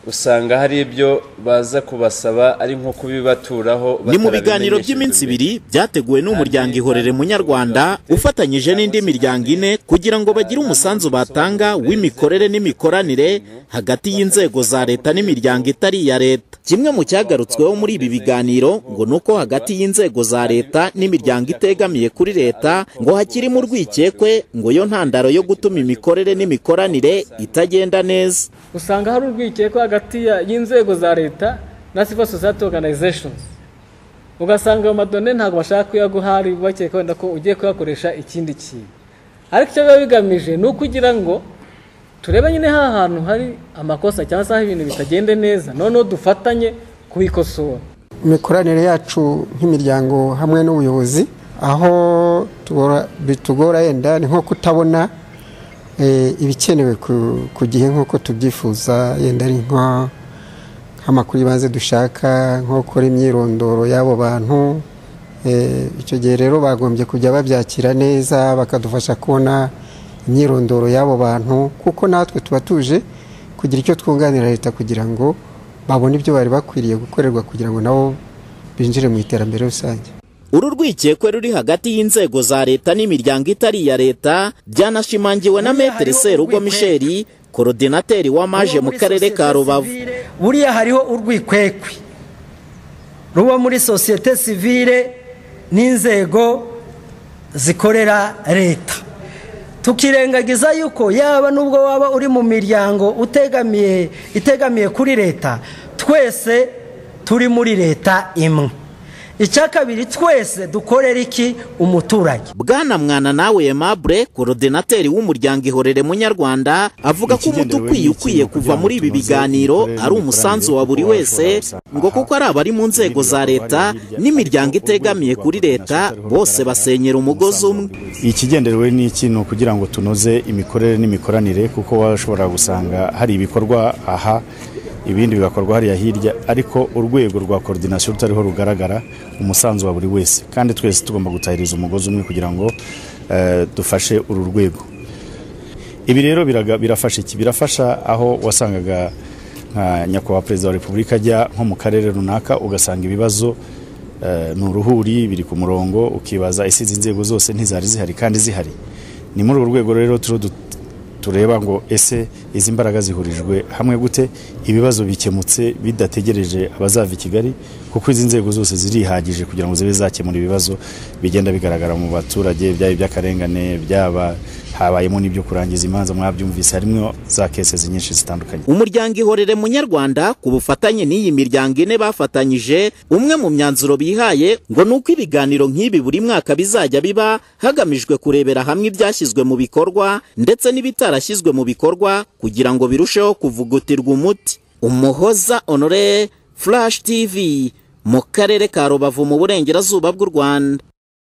usanga hari ibyo baza kubasaba ari nko kubibaturaho ni mu biganiro by'iminsi ibiri byateguwe n'umuryango ihorere munyarwanda ufatanyije n'indi miryango ine kugira ngo bagire umusanzu batanga w'imikorere n'imikoranire hagati y'inzego za leta n'imiryango itari iya leta kimwe mu cyagarutsweho muri ibi biganiro ngo ni uko hagati y'inzego za leta n'imiryango itegamiye kuri leta ngo hakirimo urwikekwe ngo yo ntandaro yo gutuma imikorere n'imikoranire itagenda neza usanga hari urwikekwe hagati y'inzego za leta na civil society organizations ugasanga ayo madone ntabwo bashaka kuyaguha hari bakeka wenda ko ugiye kuyakoresha ikindi kintu ariko icyo biba bigamije ni ukugira ngo turebe nyine ha hantu hari amakosa cyangwa se aho ibintu bitagenda neza noneho dufatanye kubikosora imikoranire yacu nk'imiryango hamwe n'ubuyobozi aho bitugora yenda ni nko kutabona ibikenewe ku gihe nk'uko tubyifuza yenda ari nk'amakuru y'ibanze dushaka nko gukora imyirondoro y'abo bantu icyo gihe rero bagombye kujya babyakira neza bakadufasha kubona imyirondoro y'abo bantu kuko natwe tuba tuje kugira icyo twunganira leta kugira ngo babone ibyo bari bakwiriye gukorerwa kugira ngo nabo binjire mu iterambere rusange uru rwikekwe ruri hagati y'inzego za leta n'imiryango itari iya leta byanashimangiwe na metere serugo misheli korodinateri w'amaje mu karere ka rubavu buriya hariho urwikwekwe ruba muri sosiyete sivire n'inzego zikorera leta tukirengagiza yuko yaba n'ubwo waba uri mu miryango utegamiye itegamiye kuri leta twese turi muri leta imwe icya kabiri twese dukorera iki umuturage bwana mwana nawe aimable korodinateri w'umuryango ihorere munyarwanda avuga ko umuti ukwiye ukwiye kuva muri ibi biganiro ari umusanzu wa buri wese ngo kuko ari abari mu nzego za leta n'imiryango itegamiye kuri leta bose basenyera umugozi umwe ikigenderewe ni iki ni ukugira ngo tunoze imikorere n'imikoranire kuko washobora gusanga hari ibikorwa aha ibindi bigakorwa hariya hirya ariko urwego rwa korodinasiyo rutariho rugaragara umusanzu wa buri wese kandi twese tugomba gutahiriza umugozi umwe kugira ngo dufashe uru rwego ibi rero birafasha iki birafasha aho wasangaga nka nyakubahwa perezida wa repubulika ajya nko mu karere runaka ugasanga ibibazo ni uruhuri biri ku murongo ukibaza ese izi nzego zose ntizari zihari kandi zihari ni muri uru rwego rero tureba ngo ese izi mbaraga zihurijwe hamwe gute ibibazo bikemutse bidategereje abazava i kigali kuko izi nzego zose zirihagije kugira ngo zibe zakemura ibibazo bigenda bigaragara mu baturage byaba iby'akarengane byaba habayemo n'ibyo kurangiza imanza mwabyumvise harimo za kesezi nyinshi zitandukanye umuryango ihorere munyarwanda ku bufatanye n'iyi miryango ine bafatanyije umwe mu myanzuro bihaye ngo ni uko ibiganiro nk'ibi buri mwaka bizajya biba hagamijwe kurebera hamwe ibyashyizwe mu bikorwa ndetse n'ibitarashyizwe mu bikorwa kugira ngo birusheho kuvugutirwa umuti umuhoza honore furashi tv mu karere ka rubavu mu burengerazuba bw'u rwanda